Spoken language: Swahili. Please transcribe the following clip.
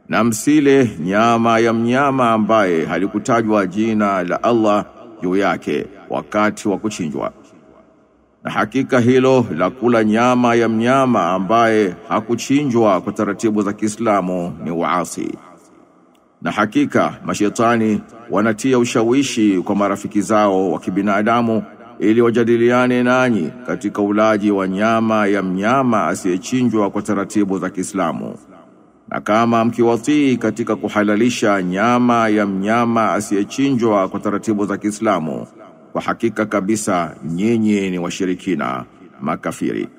Na msile nyama ya mnyama ambaye halikutajwa jina la Allah juu yake wakati wa kuchinjwa. Na hakika hilo la kula nyama ya mnyama ambaye hakuchinjwa kwa taratibu za Kiislamu ni uasi. Na hakika mashetani wanatia ushawishi kwa marafiki zao wa kibinadamu ili wajadiliane nanyi katika ulaji wa nyama ya mnyama asiyechinjwa kwa taratibu za Kiislamu. Na kama mkiwatii katika kuhalalisha nyama ya mnyama asiyechinjwa kwa taratibu za Kiislamu, kwa hakika kabisa nyinyi ni washirikina makafiri.